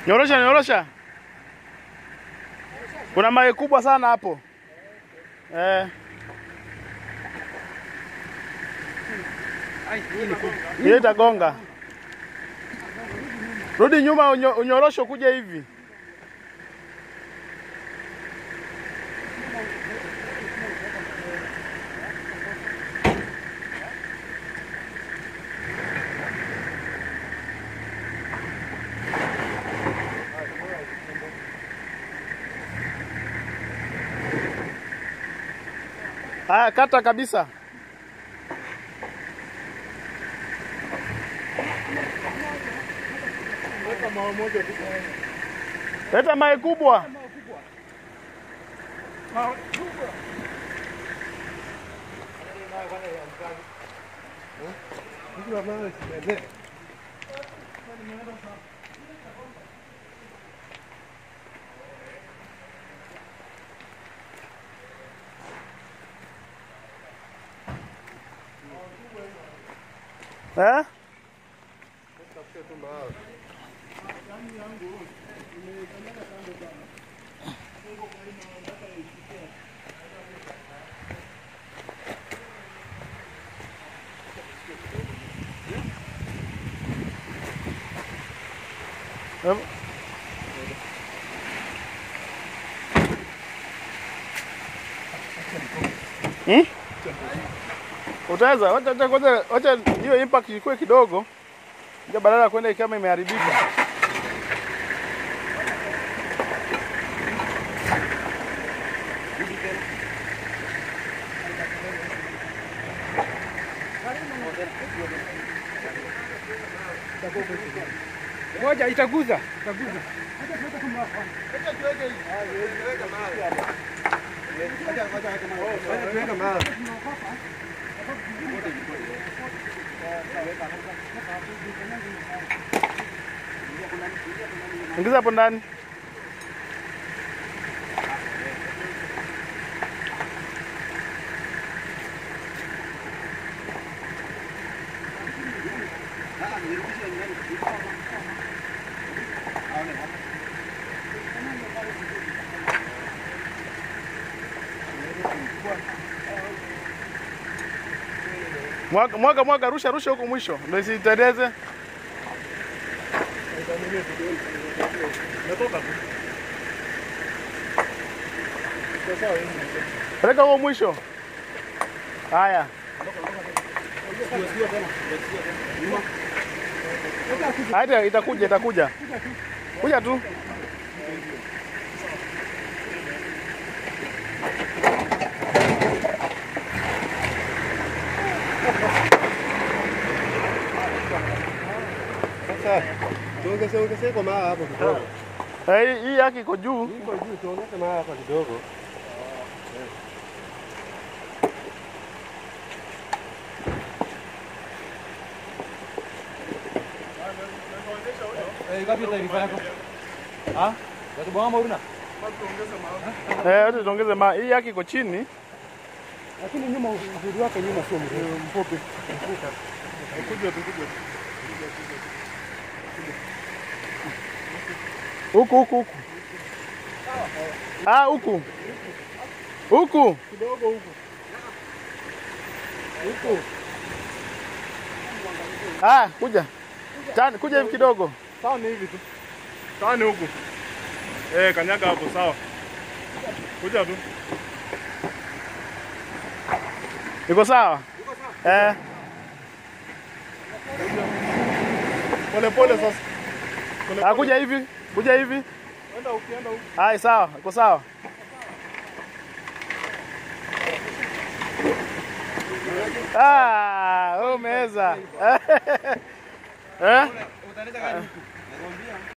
Nyorosha, nyorosha. Kuna mawe kubwa sana hapo. Eh, hiyo itagonga. Rudi nyuma unyo, unyorosho kuja hivi. Haya, kata kabisa. Leta mawe kubwa. Eh? Em- Hmm? Utaweza, wacha wacha wacha wacha hiyo impact ikuwe kidogo. Ndio badala ya kwenda kama imeharibika. Moja itaguza, itaguza. Ingiza hapo ndani. Mwaga, mwaga, mwaga, rusha, rusha huko mwisho ndio isiteleze. Peleka huko mwisho. Haya. Hata itakuja, itakuja. Kuja tu. Sasa tuongeze ongeze kwa maa hapo kidogo. Eh, hii yake iko juu. Iko juu tuongeze maa hapa kidogo. Eh, ngapi taarifa yako? Ah? Watu bwana Mauruna? Eh, acha tuongeze ma. Hii yake iko chini. Lakini nyuma uzuri wake nyuma sio mrefu. Mfupi. Kuja tu, kuja tu. Huku huku huku. Ah, huku. Huku. Kidogo huko. Ah, kuja. Tani, kuja hivi kidogo. Sawa ni hivi tu. Sawa ni huku. Eh, kanyaga hapo sawa. Kuja tu. Iko sawa? Eh, Pole pole sasa. Pole ah, kuja hivi. Kuja hivi. Enda ukienda huku. Hai, sawa. Iko sawa. Ah, wewe umeweza. Eh?